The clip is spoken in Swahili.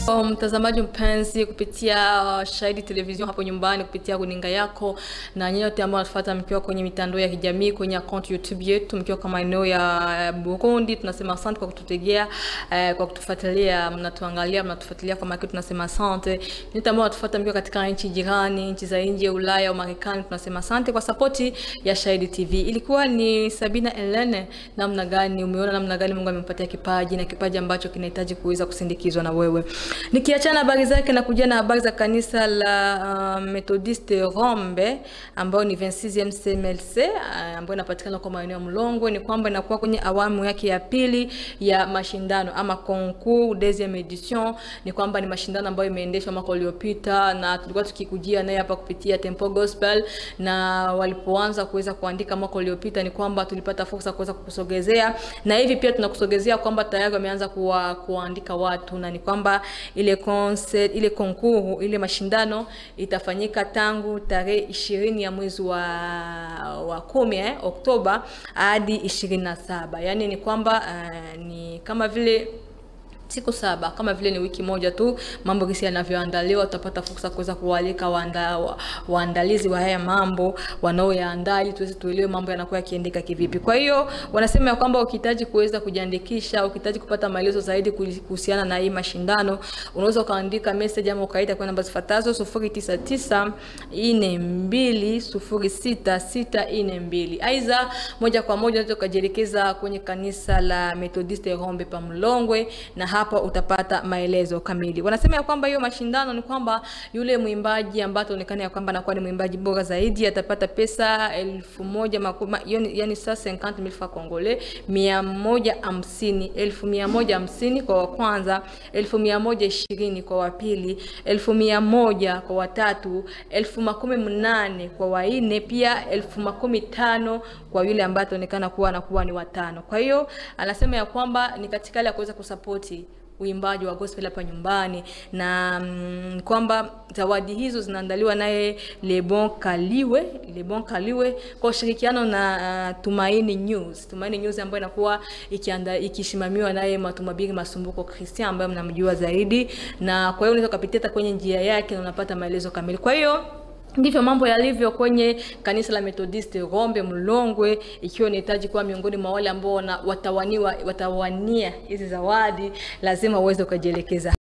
Mtazamaji mpenzi, kupitia uh, Shahidi Television hapo nyumbani, kupitia runinga yako na nyote ambao wanatufuata mkiwa kwenye mitandao ya kijamii, kwenye account YouTube yetu, mkiwa kama maeneo ya Burundi, tunasema asante kwa kututegea, eh, kwa kutufuatilia, mnatuangalia, mnatufuatilia kwa makini, tunasema asante. Nyote ambao wanatufuata mkiwa katika nchi jirani, nchi za nje ya Ulaya au Marekani, tunasema asante kwa sapoti ya Shahidi TV. Ilikuwa ni Sabina Elene, namna gani umeona, namna gani Mungu amempatia kipaji na kipaji ambacho kinahitaji kuweza kusindikizwa na wewe. Nikiachana habari zake na kuja na habari za kanisa la uh, Methodiste Rombe ambayo ni 26e CMLC uh, ambayo inapatikana kwa maeneo ya Mlongwe, ni kwamba inakuwa kwenye awamu yake ya pili ya mashindano ama concours deuxième edition. Ni kwamba ni mashindano ambayo imeendeshwa mwaka uliopita na tulikuwa tukikujia naye hapa kupitia Tempo Gospel, na walipoanza kuweza kuandika mwaka uliopita, ni kwamba tulipata fursa kuweza kukusogezea, na hivi pia tunakusogezea kwamba tayari wameanza kuwa, kuandika watu na ni kwamba ile concert, ile konkuru ile mashindano itafanyika tangu tarehe ishirini ya mwezi wa, wa kumi eh, Oktoba hadi ishirini na saba yaani ni kwamba uh, ni kama vile siku saba kama vile ni wiki moja tu, mambo gisi yanavyoandaliwa, utapata fursa kuweza kualika waanda, wa, waandalizi wa haya mambo wanaoyaandaa ili tuweze tuelewe mambo yanakuwa yakiendeka kivipi. Kwa hiyo wanasema ya kwamba ukihitaji kuweza kujiandikisha, ukihitaji kupata maelezo zaidi kuhusiana na hii mashindano, unaweza ukaandika message ama ukaita kwa namba zifuatazo 099 42 06 Aidha, moja kwa moja unaweza ukajielekeza kwenye kanisa la Methodiste Rombe pa Mlongwe na hapa utapata maelezo kamili. Wanasema ya kwamba hiyo mashindano ni kwamba yule mwimbaji ambaye ataonekana ya kwamba anakuwa ni mwimbaji bora zaidi atapata pesa elfu moja makuma, yani sasa 50000 francs congolais, mia moja hamsini elfu mia moja hamsini kwa wa kwanza, elfu mia moja ishirini kwa wa pili, elfu mia moja kwa watatu, elfu makumi mnane kwa wanne, pia elfu makumi tano kwa yule ambaye ataonekana kuwa anakuwa ni watano. Kwa hiyo anasema ya kwamba ni katika ile ya kuweza kusapoti uimbaji wa gospel hapa nyumbani na mm, kwamba zawadi hizo zinaandaliwa naye Lebon Kaliwe, Lebon Kaliwe kwa ushirikiano na uh, Tumaini News. Tumaini News ambayo inakuwa ikianda ikisimamiwa naye Matumabiri Masumbuko Christian ambaye mnamjua zaidi, na kwa hiyo unaweza kupitia hata kwenye njia yake na unapata maelezo kamili. Kwa hiyo ndivyo mambo yalivyo kwenye kanisa la Methodiste Rombe Mlongwe, ikiwa unahitaji kuwa miongoni mwa wale ambao watawaniwa watawania hizi zawadi, lazima uweze ukajielekeza